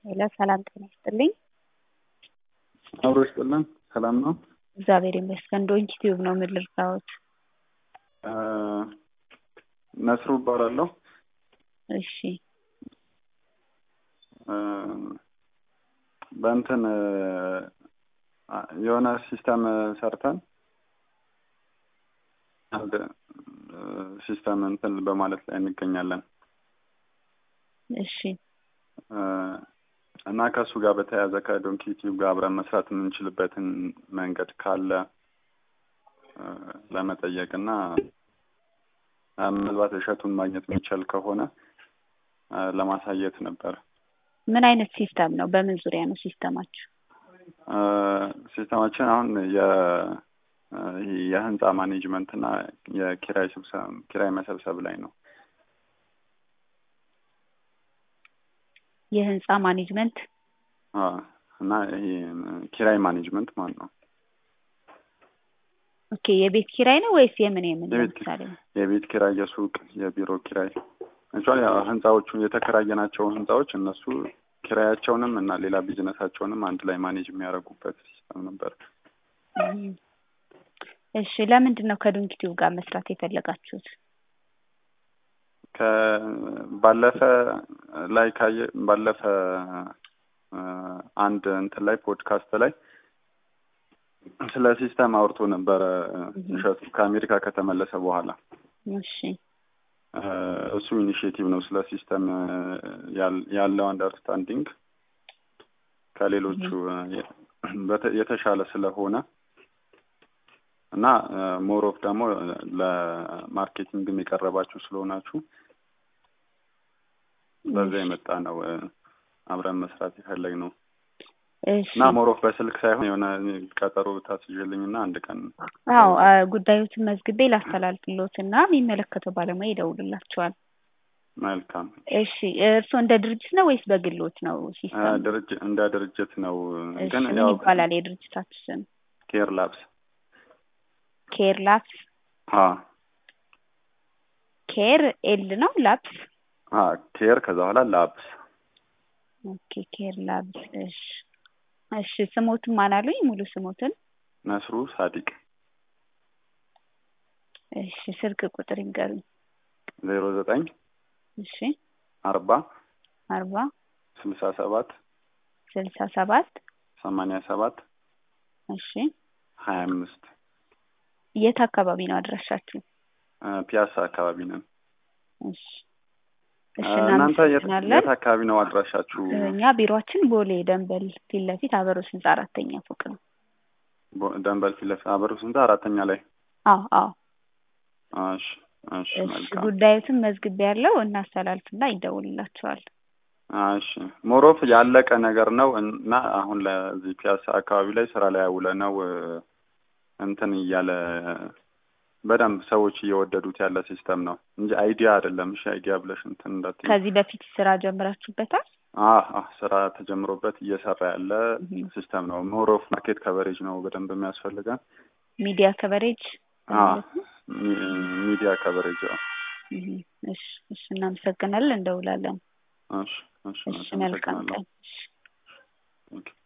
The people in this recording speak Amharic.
ሄሎ ሰላም ጤና ይስጥልኝ። አብሮ ይስጥልን። ሰላም ነው? እግዚአብሔር ይመስገን። ዶንኪ ቲዩብ ነው። ምን ልርዳዎት? ነስሩ እባላለሁ። እሺ በእንትን የሆነ ሲስተም ሰርተን አንድ ሲስተም እንትን በማለት ላይ እንገኛለን እሺ እና ከእሱ ጋር በተያያዘ ከዶንኪ ቲዩብ ጋር አብረን መስራት የምንችልበትን መንገድ ካለ ለመጠየቅ እና ምናልባት እሸቱን ማግኘት የሚቻል ከሆነ ለማሳየት ነበር። ምን አይነት ሲስተም ነው? በምን ዙሪያ ነው ሲስተማችሁ? ሲስተማችን አሁን የህንፃ ማኔጅመንት እና የኪራይ ስብሰብ ኪራይ መሰብሰብ ላይ ነው። የህንፃ ማኔጅመንት እና ይሄ ኪራይ ማኔጅመንት ማለት ነው። ኦኬ የቤት ኪራይ ነው ወይስ የምን የምን? የቤት ለምሳሌ የቤት ኪራይ፣ የሱቅ፣ የቢሮ ኪራይ እንኳን ህንፃዎቹን የተከራየናቸውን ህንፃዎች እነሱ ኪራያቸውንም እና ሌላ ቢዝነሳቸውንም አንድ ላይ ማኔጅ የሚያደርጉበት ሲስተም ነበር። እሺ ለምንድን ነው ከዶንኪ ቲዩብ ጋር መስራት የፈለጋችሁት? ባለፈ ላይ ካየ ባለፈ አንድ እንትን ላይ ፖድካስት ላይ ስለ ሲስተም አውርቶ ነበረ እሸቱ ከአሜሪካ ከተመለሰ በኋላ። እሺ እሱ ኢኒሽቲቭ ነው ስለ ሲስተም ያለው አንደርስታንዲንግ ከሌሎቹ የተሻለ ስለሆነ እና ሞሮፍ ደግሞ ለማርኬቲንግም የቀረባችሁ ስለሆናችሁ በዛ የመጣ ነው አብረን መስራት የፈለግ ነው እና ሞሮፍ በስልክ ሳይሆን የሆነ ቀጠሮ ታስይዥልኝ እና አንድ ቀን አዎ ጉዳዮትን መዝግቤ ላስተላልፍሎት እና የሚመለከተው ባለሙያ ይደውልላቸዋል። መልካም። እሺ እርስዎ እንደ ድርጅት ነው ወይስ በግሎት ነው ሲስተም? ድርጅት እንደ ድርጅት ነው እሺ ግን ምን ያው ይባላል የድርጅታችሁ ስም? ኬር ላብስ ኬር ላፕስ አ ኬር ኤል ነው ላፕስ አ ኬር ከዛ በኋላ ላብስ ኦኬ ኬር ላብስ እሺ እሺ ስሞትን ማን አሉኝ ሙሉ ስሞትን ነስሩ ሳዲቅ እሺ ስልክ ቁጥር ይንገሩኝ ዜሮ ዘጠኝ እሺ አርባ አርባ ስልሳ ሰባት ስልሳ ሰባት ሰማንያ ሰባት እሺ ሀያ አምስት የት አካባቢ ነው አድራሻችሁ? ፒያሳ አካባቢ ነን። እሺ እሺ እናንተ የት እናመሰግናለን። የት አካባቢ ነው አድራሻችሁ? እኛ ቢሮአችን ቦሌ ደንበል ፊት ለፊት አበሮስ ህንጻ አራተኛ ፎቅ ነው። ቦ- ደንበል ፊት ለፊት አበሩ ስንት አራተኛ ላይ አዎ አዎ እሺ እሺ እሺ መልካም ጉዳዩትን መዝግቤ ያለው እናስተላልፍና ይደውልላቸዋል። እሺ ሞሮፍ ያለቀ ነገር ነው እና አሁን ለዚህ ፒያሳ አካባቢ ላይ ስራ ላይ ያውለ ነው እንትን እያለ በደንብ ሰዎች እየወደዱት ያለ ሲስተም ነው እንጂ አይዲያ አይደለም። እሺ አይዲያ ብለሽ እንትን እንዳትዪ። ከዚህ በፊት ስራ ጀምራችሁበታል? አህ አህ ስራ ተጀምሮበት እየሰራ ያለ እህ ሲስተም ነው። ሞሮፍ ማርኬት ከቨሬጅ ነው በደንብ የሚያስፈልገን። ሚዲያ ከቨሬጅ አህ ሚ- ሚዲያ ከቨሬጅ አዎ። እህ እሺ እሺ እናመሰግናለን፣ እንደውላለን። እሺ እሺ እሺ መልካም አመሰግናለሁ። ቀን። እሺ ኦኬ